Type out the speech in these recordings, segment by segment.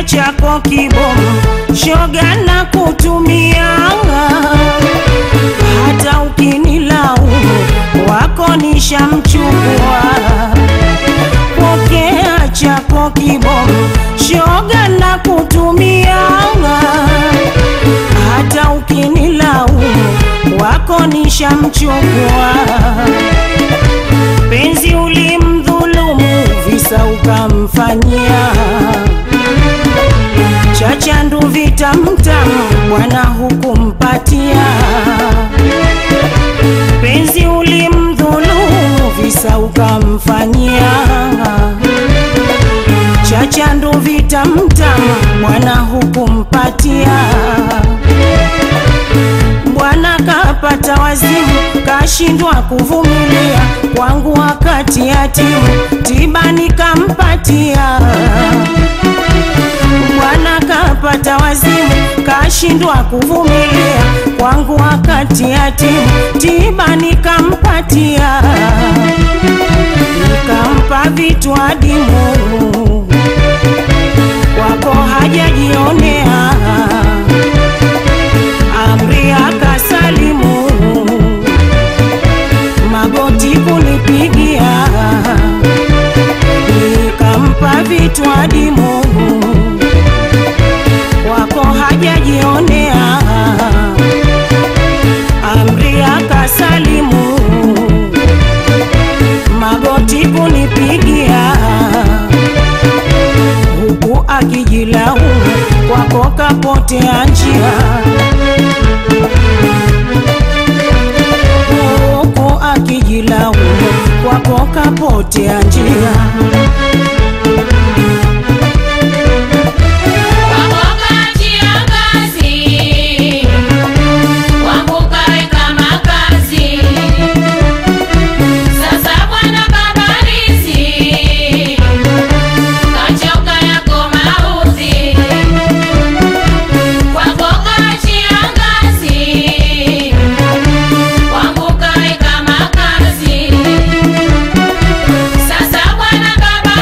chako kibomu, shoga na kutumia, hata ukinilaumu wako nishamchukua. Pokea chako kibomu, shoga na kutumia, hata ukinilaumu wako nishamchukua. Penzi ulimdhulumu, visa ukamfanyia chachandu vitamtamu, bwana hukumpatia. Penzi ulimdhulumu, visa ukamfanyia chachandu vitamtamu, bwana hukumpatia. Bwana kapata wazimu, kashindwa kuvumilia kwangu wakati yatimu, tiba nikampatia. Bwana kapata wazimu, kashindwa kuvumilia kwangu wakati yatimu, tiba nikampatia. Nikampa vitu adimu, kwako hajajionea amri akasalimu, magoti kunipigia, nikampa vitu adimu, wako hajajionea, amri akasalimu, magoti kunipigia, huku akijilaumu, kwako kapotea njia huku akijilaumu kwako kapotea njia. Sasa bwana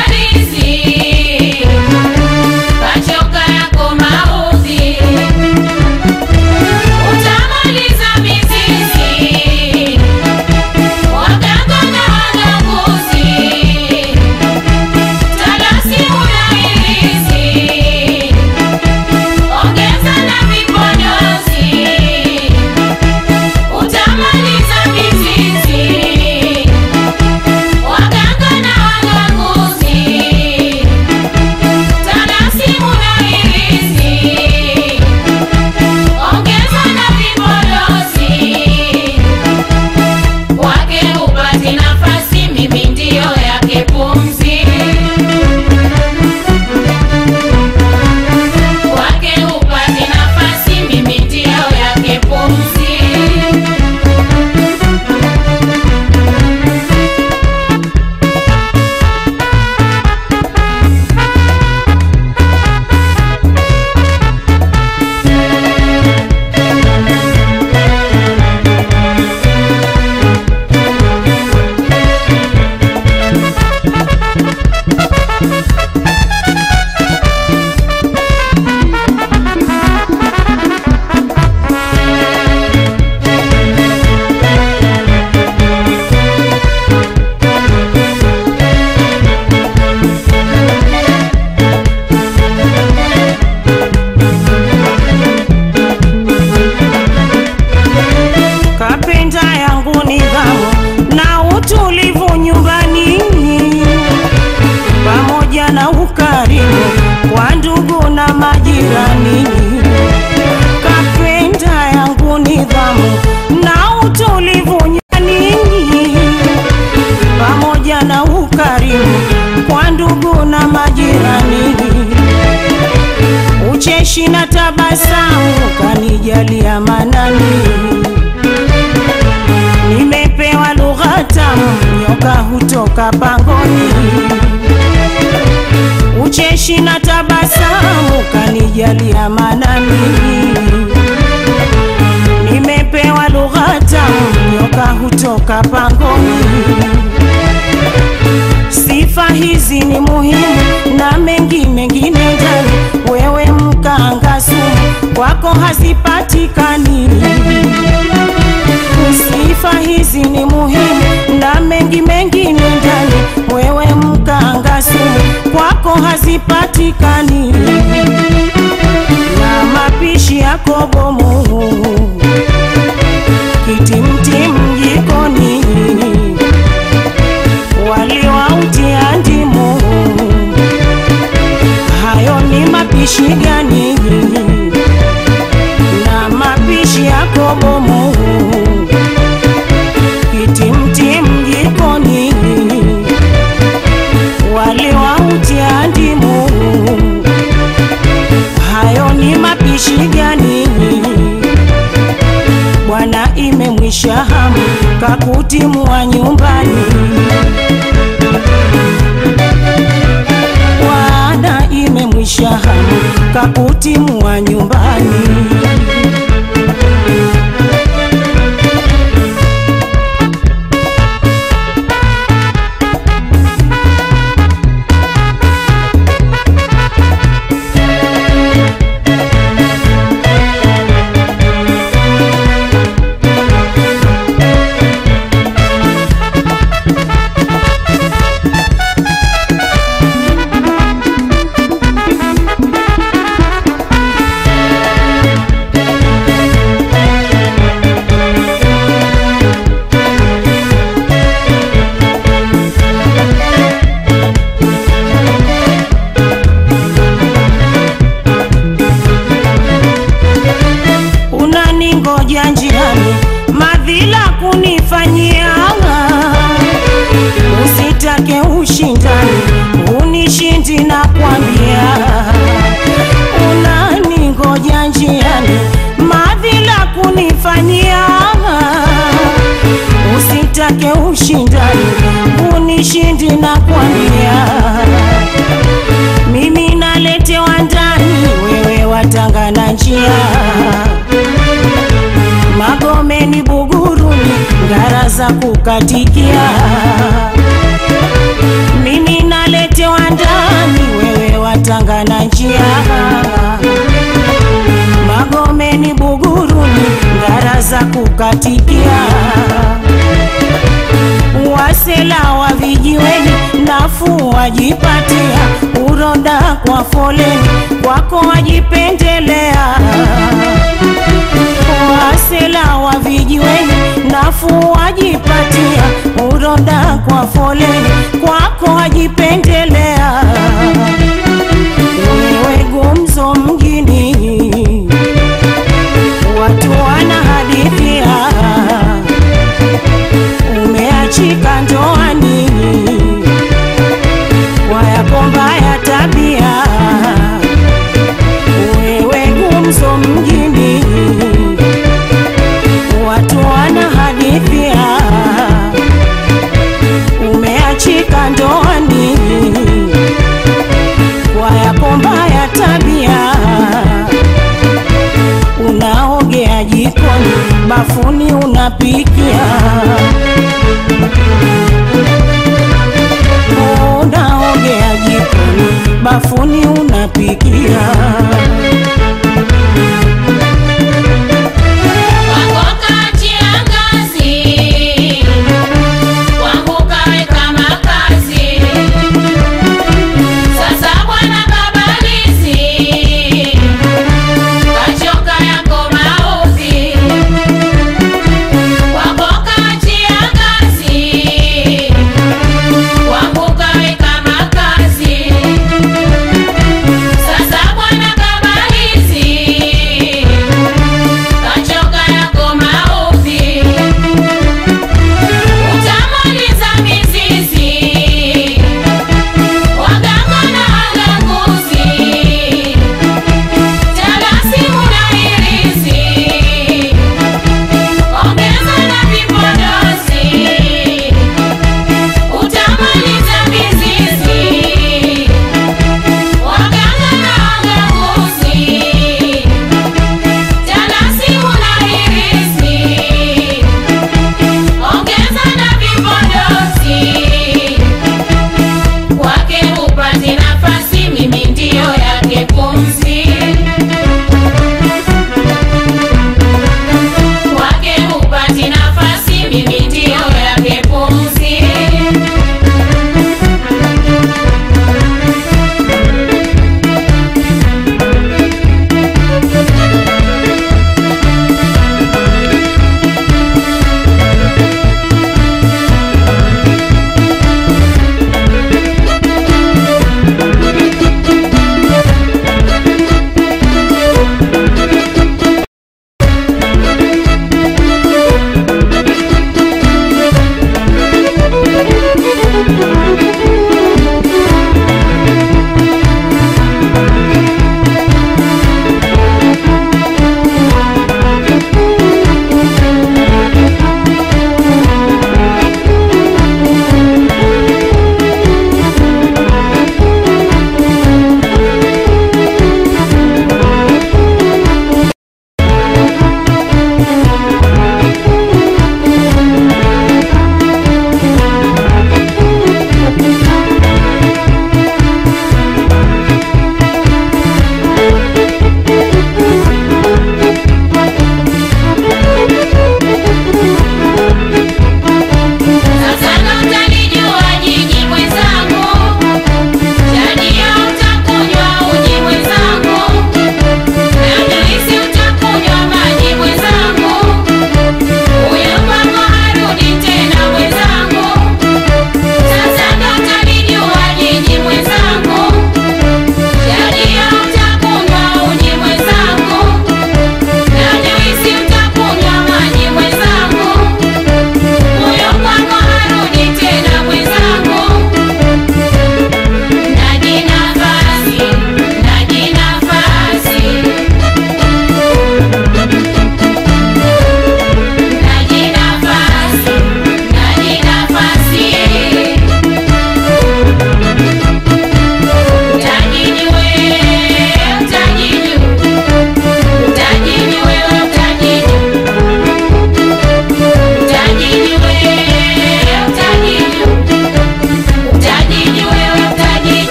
ucheshi na tabasamu kanijalia manani, nimepewa lugha tamu, nyoka hutoka pangoni. Ucheshi na tabasamu kanijalia manani, nimepewa lugha tamu, nyoka hutoka pangoni. Sifa hizi ni muhimu na mengi mengine ndani, we kwako hazipatikani. Sifa hizi ni muhimu na mengi mengine ndani, wewe mkanga sumu, kwako hazipatikani na mapishi yako bomu, kitimtim jikoni, wali wautia ndimu, hayo ni mapishi gani? Na mapishi yako bomu, kitimtim jikoni, wali wautia ndimu hayo ni mapishi gani? Bwana imemwisha hamu kakutimua nyumbani. Bwana imemwisha hamu kakutimua nyumbani. unaningoja njiani, madhila kunifanyia, usitake ushindani, unishindi na kwambia, unaningoja njiani, madhila kunifanyia, usitake ushindani, unishindi na kwambia mimi naletewa ndani, wewe watanga na njia Magomeni, Buguruni, ngara za kukatikia. Mimi naletewa ndani, wewe watanga na njia. Magomeni, Buguruni, ngara za kukatikia. Wasela wa vijiweni, nafuu wajipatia, uroda kwa foleni, kwako wajipendelea wasela wa vijiweni nafuu wajipatia, uroda kwa foleni, kwako wajipendelea. Wewe gumzo mjini, watu wana hadithia, umeachika ndoani kwa yako mbaya tabia. Wewe gumzo mjini watu wana hadithia, umeachika ndoani kwa yako mbaya tabia, unaogea jikoni, bafuni unapikia, unaogea jikoni, bafuni unapikia. Wako kati ya ngazi, wangu kaweka makazi. Sasa bwana babalizi, kachoka yako maudhi. Wako kati ya ngazi, wangu kaweka makazi. Sasa bwana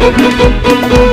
Thank